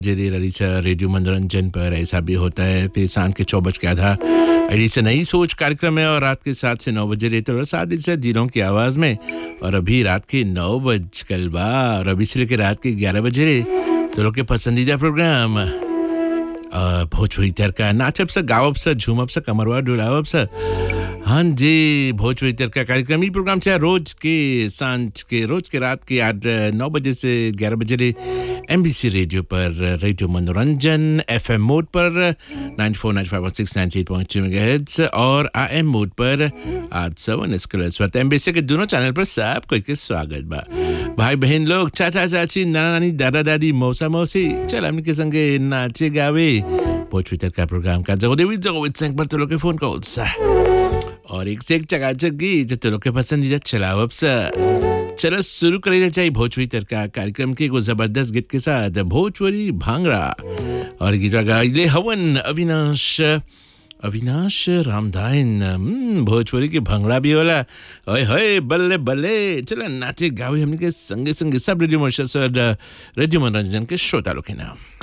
Jerry रलीसा radio मनोरंजन पर ऐसा भी होता है फिर शाम के चौ बज के आधा अली से नई सोच कार्यक्रम है और रात के सात से नौ बजे रहते और सात दिन से दिनों की आवाज़ में और अभी रात के नौ बज कल बा और अभी से लेकर रात के ग्यारह बजे रे तो लोग के पसंदीदा प्रोग्राम अ, भोजपुरी तड़का नाचब सा गावब सा झूमब सा कमरवा डुलावब सा हाँ जी भोजपुरी तड़का कार्यक्रम ई प्रोग्राम से रोज के सांझ के रोज के रात के आठ नौ बजे से ग्यारह बजे रे एमबीसी रेडियो पर रेडियो मनोरंजन एफएम मोड पर 94951698.2 और आएम मोड पर आज सवन स्कूल एमबीसी के दोनों चैनल पर सब कोई के स्वागत बा भाई बहन लोग चाचा चाची नाना नानी दादा दादी मौसा मौसी चल हमने के संगे नाचे गावे भोजपुरी तड़का प्रोग्राम का जगो देवी जगो संग पर तो लोग के फोन कॉल सा और एक से एक चकाचक गीत तो लोग के पसंदीदा चलावब सा चलो शुरू करेगा चाहिए भोजपुरी तड़का कार्यक्रम के एगो जबरदस्त गीत के साथ भोजपुरी भांगड़ा और गीता गाइले हवन अविनाश अविनाश रामधाइन हम्म, भोजपुरी के भंगड़ा भी होला ओए होए बल्ले बल्ले चलो नाचे गावे हमने के संगे संगे सब रेडियो मॉरिशस और रेडियो मनोरंजन के श्रोता लोग के नाम